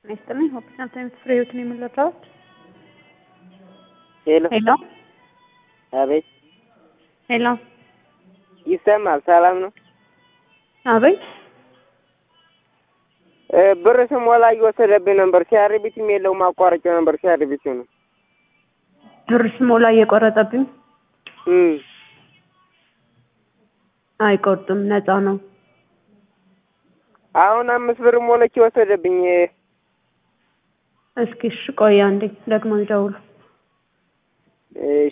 ይስጥልኝ ሆፕቻን ታይምስ ፍሬህይወት ነው የምንለታዎች ሄሎ ሄሎ አቤት ሄሎ ይሰማል ሰላም ነው አቤት እ ብር ስሞላ እየወሰደብኝ ነበር ሲያርቢትም የለው ማቋረጫው ነበር ሲያርቢት ነው ብር ስሞላ እየቆረጠብኝ እም አይቆርጥም ነፃ ነው አሁን አምስት ብር ሞለች ወሰደብኝ እስኪ እሺ ቆይ አንዴ ደግሞ ይደውሉ እሺ